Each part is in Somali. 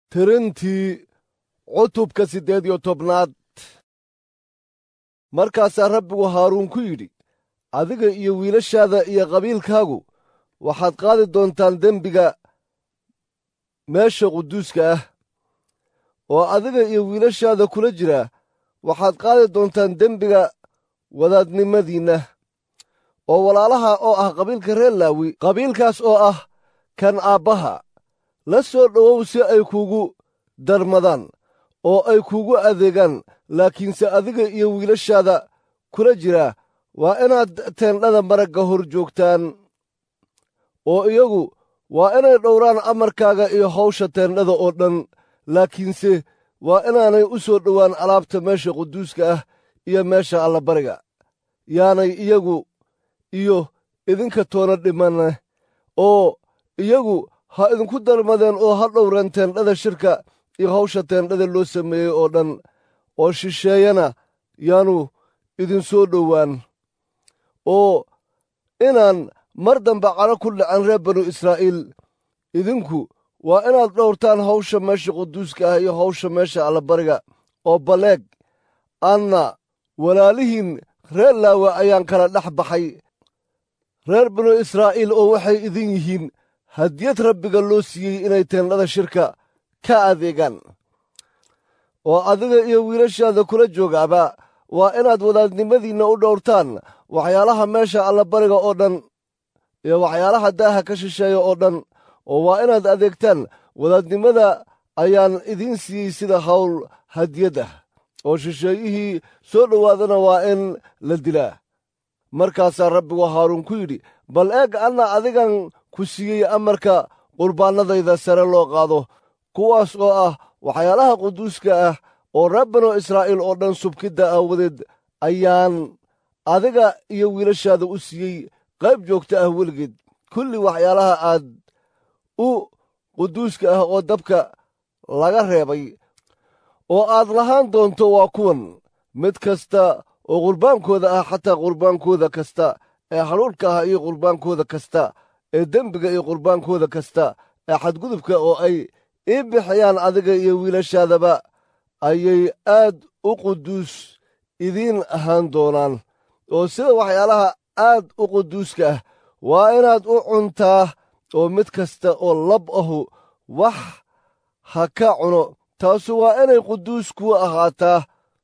tirintii cutubka siddeed iyo tobnaad markaasaa rabbigu haaruun ku yidhi adiga iyo wiilashaada iyo qabiilkaagu waxaad qaadi doontaan dembiga meesha quduuska ah oo adiga iyo wiilashaada kula jira waxaad qaadi doontaan dembiga wadaadnimadiinna oo walaalaha oo ah qabiilka reer laawi qabiilkaas oo ah kan aabbaha la soo dhowow si ay kuugu darmadaan oo ay kuugu adeegaan laakiinse adiga iyo wiilashaada kula jira waa inaad teendhada maragga hor joogtaan oo iyagu waa inay dhowraan amarkaaga iyo hawsha teendhada oo dhan laakiinse waa inaanay u soo dhowaan alaabta meesha quduuska ah iyo meesha allabariga yaanay iyagu iyo idinka toona dhimanne oo iyagu ha idinku darmadeen oo ha dhowreen teendhada shirka iyo hawsha teendhada loo sameeyey oo dhan oo shisheeyana yaanu idinsoo dhowaan oo inaan mar dambe cano ku dhacan reer banu israa'iil idinku waa inaad dhowrtaan hawsha meesha quduuska ah iyo hawsha meesha allabariga oo baleeg anna walaalihiin reer laawe ayaan kala dhex baxay reer banu israa'iil oo waxay idin yihiin hadiyad rabbiga loo siiyey inay teendhada shirka ka adeegaan oo adiga iyo wiilashaada kula joogaaba waa inaad wadaadnimadiinna u dhowrtaan waxyaalaha meesha allabariga oo dhan iyo waxyaalaha daaha ka shisheeya oo dhan oo waa inaad adeegtaan wadaadnimada ayaan idiin siiyey sida hawl hadiyad ah oo shisheeyihii soo dhowaadana waa in la dilaa markaasaa rabbigu haaruun ku yidhi bal eeg anna adigan ku siiyey amarka qurbaannadayda sare loo qaado kuwaas oo ah waxyaalaha quduuska ah oo reer banu israa'iil oo dhan subkidda aawadeed ayaan adiga iyo wiilashaada u siiyey qayb joogta ah weligeed kulli waxyaalaha aad u quduuska ah oo dabka laga reebay oo aad lahaan doonto waa kuwan mid kasta oo qurbaankooda ah xataa qurbaankooda kasta ee hadhuudhka ah iyo qurbaankooda kasta ee dembiga iyo qurbaankooda kasta ee xadgudubka oo ay ii bixiyaan adiga iyo wiilashaadaba ayay aad u quduus idiin ahaan doonaan oo sida waxyaalaha aad u quduuska ah waa inaad u cuntaa oo mid kasta oo lab ahu wax ha ka cuno taasu waa inay quduus kuu ahaataa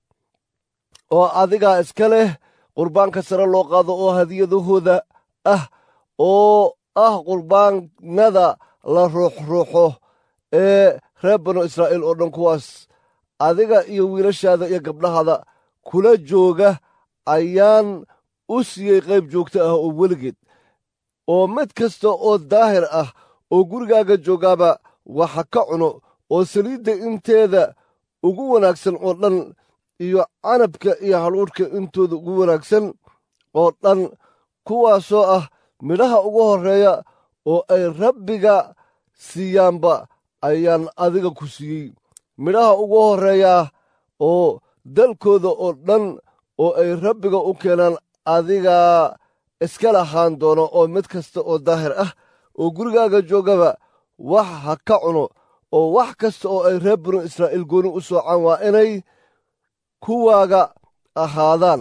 oo adigaa iska leh qurbaanka sare loo qaado oo hadiyadahooda ah oo ah qurbaannada la ruuxruuxo ee reer banu israa'iil oo dhan kuwaas adiga iyo wiilashaada iyo gabdhahaada kula jooga ayaan u siiyey qayb joogto ah oo weligeed oo mid kasta oo daahir ah oo gurigaaga joogaaba waxa ka cuno oo saliidda inteeda ugu wanaagsan oo dhan iyo canabka iyo hadhuudhka intooda ugu wanaagsan oo dhan kuwaasoo ah midhaha ugu horreeya oo ay rabbiga siiyaanba ayaan adiga ku siiyey midhaha ugu horreeyaa oo dalkooda oo dhan oo ay rabbiga u keenaan adigaa iska lahaan doono oo mid kasta oo daahir ah oo gurigaaga joogaba wax ha ka cuno oo wax kasta oo ay reer banu israa'iil gooni u soocaan waa inay kuwaaga ahaadaan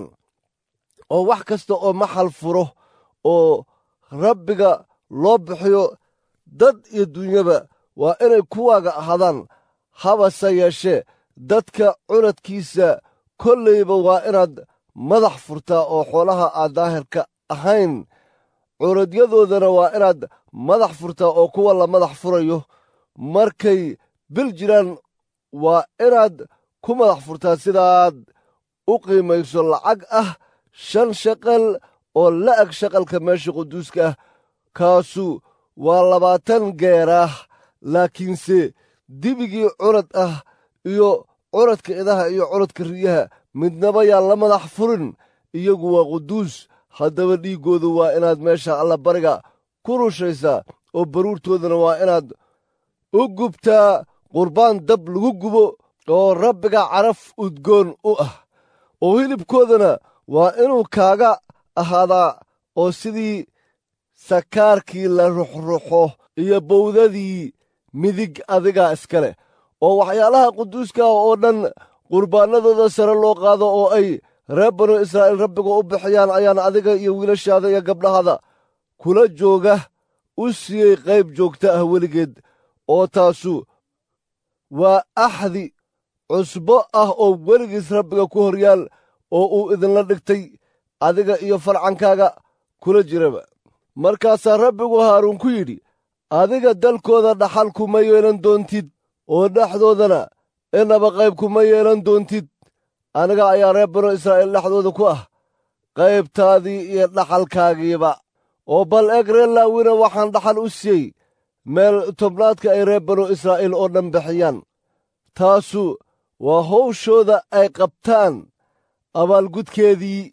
oo wax kasta oo maxal furo oo rabbiga loo bixiyo dad iyo dunyaba waa inay kuwaaga ahaadaan habase yeeshee dadka cunadkiisa kollayba waa inaad madax furtaa oo xoolaha aad daahirka ahayn curadyadoodana waa inaad madax furtaa oo kuwa la madax furayo markay bil jiraan waa inaad ku madax furtaa sidaad u qiimayso lacag ah shan shaqal oo la'ag shaqalka meesha quduuska ah kaasu waa labaatan geeraah laakiinse dibigii curad ah iyo curadka idaha iyo curadka riyaha midnaba yaan la madax furin iyagu waa quduus haddaba dhiiggoodu waa inaad meesha allabariga ku rushaysaa oo baruurtoodana waa inaad u gubtaa qurbaan dab lagu gubo oo rabbiga caraf udgoon u ah oo hilibkoodana waa inuu kaaga ahaadaa oo sidii sakaarkii la ruxruxo iyo bowdadii midig adigaa iska leh oo waxyaalaha quduuska ah oo dhan qurbaanadooda sare loo qaado oo ay reer banu israa'iil rabbiga u bixiyaan ayaan adiga iyo wiilashaada iyo gabdhahada kula jooga u siiyey qayb joogta ah weligeed oo taasu waa axdi cusbo ah oo weligiis rabbiga ku horyaal oo uu idinla dhigtay adiga iyo farcankaaga kula jiraba markaasaa rabbigu haaruun ku yidhi adiga dalkooda dhaxal kuma yeelan doontid oo dhexdoodana inaba qayb kuma yeelan doontid aniga ayaa reer banu israa'iil dhexdooda ku ah qaybtaadii iyo dhaxalkaagiiba oo bal eeg reer laawina waxaan dhaxal u siiyey meel tobnaadka ay reer banu israa'iil oo dhan bixiyaan taasu waa hawshooda ay qabtaan abaalgudkeedii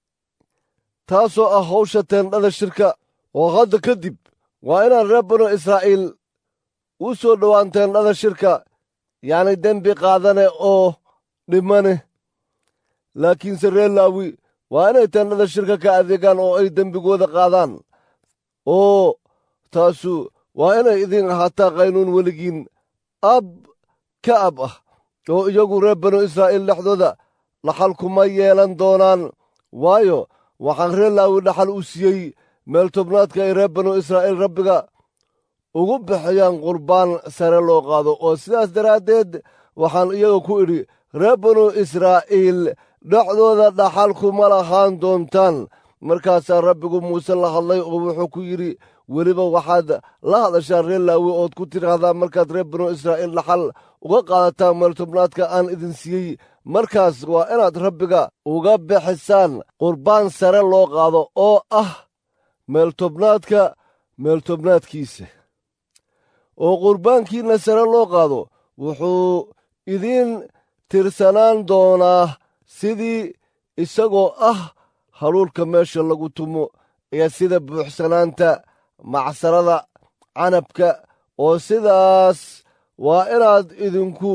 taasoo ah hawsha teendhada shirka oo hadda ka dib waa inaan reer banu israa'iil u soo dhowaan teendhada shirka yacni dembi qaadane oo dhimane laakiinse reer laawi waa inay teendhada shirka ka adeegaan oo ay dembigooda qaadaan oo taasu waa inay idin ahaataa qaynuun weligiin ab ka ab ah oo iyagu reer banu israa'iil dhexdooda dhaxal kuma yeelan doonaan waayo waxaan reer laawi dhaxal u siiyey meel tobnaadka ay reer banu israa'iil rabbiga ugu bixiyaan qurbaan sare loo qaado oo sidaas daraaddeed waxaan iyaga ku idhi reer banu israa'iil dhexdooda dhaxal kuma lahaan doontaan markaasaa rabbigu muuse la hadlay oo wuxuu ku yidhi weliba waxaad la hadashaan reer laawi ood ku tidhaahdaa markaad reer banu israa'iil dhaxal uga qaadataan meel tobnaadka aan idin siiyey markaas waa inaad rabbiga uga bixisaan qurbaan sare loo qaado oo ah meel tobnaadka meel tobnaadkiisa oo qurbaankiinna sare loo qaado wuxuu idiin tirsanaan doonaa sidii isagoo ah haluulka meesha lagu tumo iyo sida buuxsanaanta macsarada canabka oo sidaas waa inaad idinku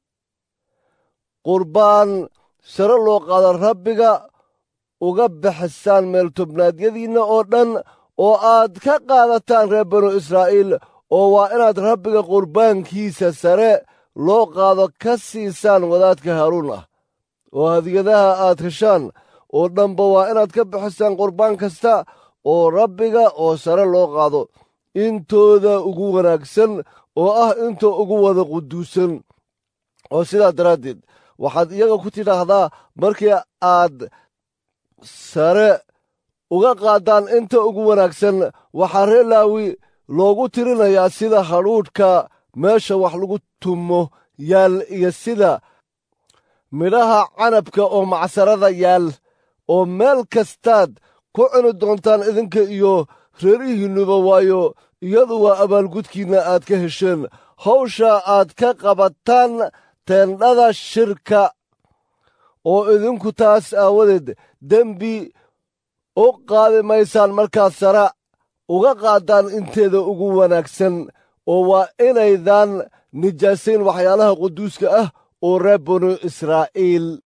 qurbaan sare loo qaado rabbiga uga bixisaan meel tobnaadyadiinna oo dhan oo aad ka qaadataan reer banu israa'iil oo waa inaad rabbiga qurbaankiisa sare loo qaado ka siisaan wadaadka haaruun ah oo hadiyadaha aad heshaan oo dhanba waa inaad ka bixisaan qurbaan kasta oo rabbiga oo sare loo qaado intooda ugu wanaagsan oo ah inta ugu wada quduusan oo sidaa daraaddeed waxaad iyaga ku tidhaahdaa markii aad sare uga qaadaan inta ugu wanaagsan waxaa reer laawi loogu tirinayaa sida hadhuudhka meesha wax lagu tumo yaal iyo sida midhaha canabka oo macsarada yaal oo meel kastaad ku cuni doontaan idinka iyo reerihiinnuba waayo iyadu waa abaalgudkiinna aad ka hesheen hawsha aad ka qabataan teendhada shirka oo idinku taas aawadeed dembi u qaadi maysaan markaad sara uga qaadaan inteeda ugu wanaagsan oo waa inaydan nijaasayn waxyaalaha quduuska ah oo reer banu israa'iil